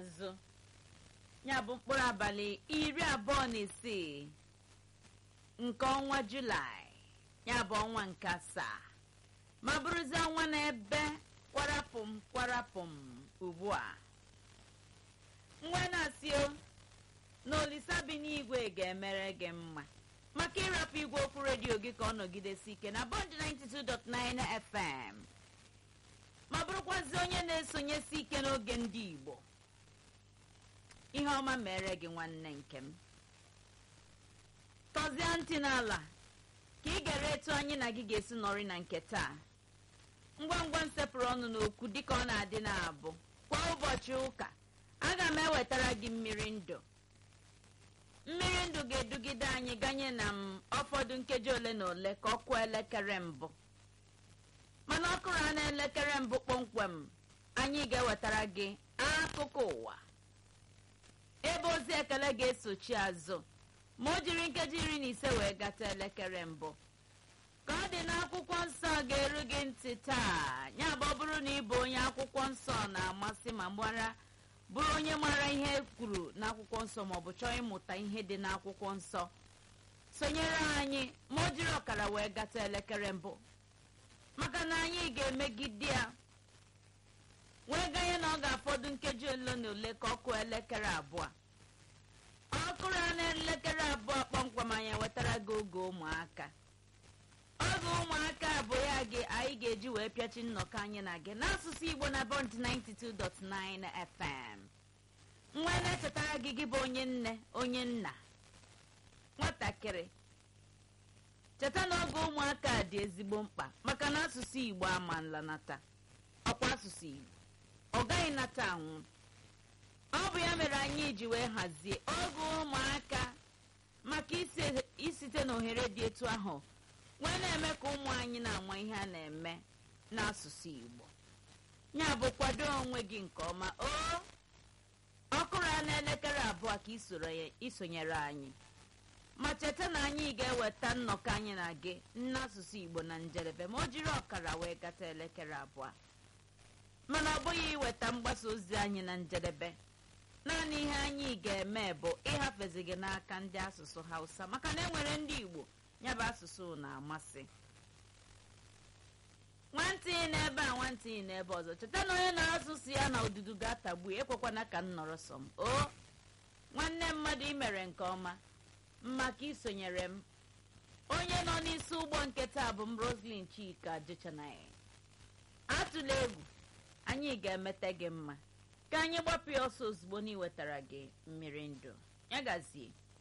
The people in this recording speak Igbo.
azụ ya bụ mkpụrụ abalị iri abụọ na isii nke ọnwa julaị ya bụ ọnwa nke asaa ma bụrụzie ọnwa na-ebe kwarapụm kwarapụm ugbu a nwa na-asị o na olisa bi n'igwe ga-emere gị mma maka ịrapụ igwe okwu redio gị ka ọ nọgidesi ike na bọnd 92.9 fm ma bụrụkwazi onye na-esonyesi ike n'oge ndị igbo ihe ọma mere gị nwanne nke m tọzie ntị n'ala ka ị gara etu anyị na gị ga-esi nọrị na nke taa ngwa ngwa nsepụrụ ọnụ n'okwu dịka ọ na-adị na-abụ kwa ụbọchị ụka aga m ewetara gị mmiri ndụ mmiri ndụ ga-edugide anyị ganye na m ọfọdụ nkeji ole na ole ka ọ kụọ elekere mbụ mana ọ kụrụ na elekere mbụ kpọmkwem anyị ga-ewetara gị akụkọ ụwa ebe ozi ekele ga-esochi azụ ma o jiri nkeji iri na ise wee gata elekere mbụ ka ọ dị n'akwụkwọ nsọ ga-eru gị ntị taa ya bụ ọ bụrụ na ị bụ onye akwụkwọ nsọ na-amasị ma mara bụrụ onye mara ihe kwuru n'akwụkwọ nsọ maọbụ chọọ ịmụta ihe dị n'akwụkwọ nsọ sonyere anyị ma o jiri ọkara wee gata elekere mbụ maka na anyị ga-emegide ya wee ganye na ọ ga-afọdụ nkeji ole na ole ka ọ kụọ elekere abụọ ọ kụrụ ya na elekere abụọ kpọmkwem anyị ewetara gị oge ụmụaka oge ụmụaka bụ ya gị anyị ga-eji wee pịachi nnọkọ anyị na gị n'asụsụ igbo na bond 92.9 fm nwa na-echetara gị gị bụ onye nne onye nna nwatakịrị cheta na oge ụmụaka dị ezigbo mkpa maka na asụsụ igbo ama nlanata ọkwa asụsụ igbo ọ gaghị nata anwụ ọ bụ ya mere anyị ji wee hazie oge ụmụaka maka isite n'ohere dị etu ahụ wee na-eme ka ụmụ anyị na-ama ihe a na-eme n'asụsụ igbo ya bụ kwado onwe gị nke ọma o ọkụrụ ya n'elekere abụọ ka isonyere anyị ma cheta na anyị ga-eweta nnọkọ anyị na gị n'asụsụ igbo na njedebe ma o jiri ọkara wee gata elekere abụọ mana ọ bụghị iweta mgbasa ozi anyị na njedebe naanị ihe anyị ga-eme bụ ịhafezi gị n'aka ndị asụsụ hausa maka na enwere ndị igbo ya bụ asụsụ na-amasị nwantị n'ebe a nwantị n'ebe ọzọ cheta na onye na-asụsụ ya na odudu ga-atagbu ekwekwana ka m nọrọ sọ m o nwanne mmadụ imere nke ọma maka isonyere m onye nọ n'isi ụgbọ nke taa bụ m roslin chika jechanaya atụla egwu anyị ga-emete gị mma ka anyị gbapụ ya ọsọ ozugbo na iwetara gị mmiri ndụ ya gazie